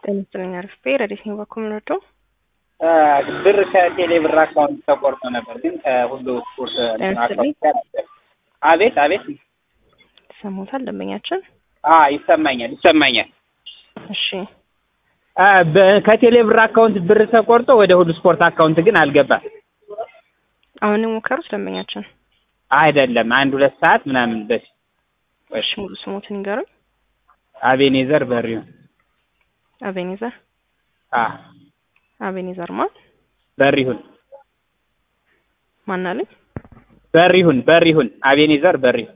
ጤና ይስጥልኝ አርፍቤ ረዴት ነው በኩል ምንወደው ብር ከቴሌ ብር አካውንት ተቆርጦ ነበር፣ ግን ከሁሉ ስፖርት ለምሳሌ? አቤት አቤት ሰሞታል ደንበኛችን አ ይሰማኛል ይሰማኛል። እሺ አ በ- ከቴሌ ብር አካውንት ብር ተቆርጦ ወደ ሁሉ ስፖርት አካውንት ግን አልገባም። አሁን የሞከሩት ደንበኛችን አይደለም አንድ ሁለት ሰዓት ምናምን በፊት እሺ ሙሉ ስሞትን ይንገሩኝ አቤኔዘር በሪውን አቤኔዘር አ አቤኔዘር ማን በሪሁን ማን አለኝ በሪሁን በሪሁን አቤኔዘር በሪሁን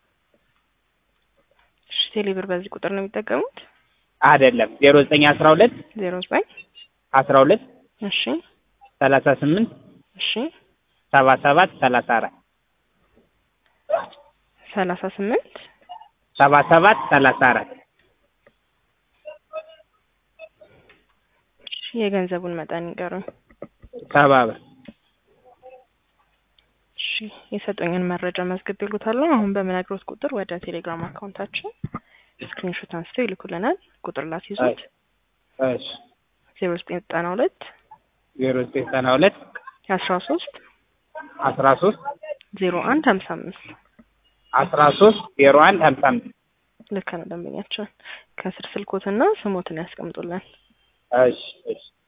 እሺ ቴሌብር በዚህ ቁጥር ነው የሚጠቀሙት አይደለም ዜሮ ዘጠኝ አስራ ሁለት ዜሮ ዘጠኝ አስራ ሁለት እሺ ሰላሳ ስምንት እሺ ሰባ ሰባት ሰላሳ አራት ሰላሳ ስምንት ሰባ ሰባት ሰላሳ አራት እሺ የገንዘቡን መጠን ይንገሩኝ ሰባ ብር እሺ የሰጡኝን መረጃ መዝግብ ይሉታለሁ አሁን በምነግሮት ቁጥር ወደ ቴሌግራም አካውንታችን ስክሪንሾት አንስተው ይልኩልናል ቁጥር ላስይዙት እሺ ዜሮ ዘጠኝ ዘጠና ሁለት ዜሮ ዘጠኝ ዘጠና ሁለት አስራ ሶስት አስራ ሶስት ዜሮ አንድ ሀምሳ አምስት አስራ ሶስት ዜሮ አንድ ሀምሳ አምስት ልክ ነው ደንበኛችን ከስር ስልኮትና ስሞትን ያስቀምጡልን እሺ እሺ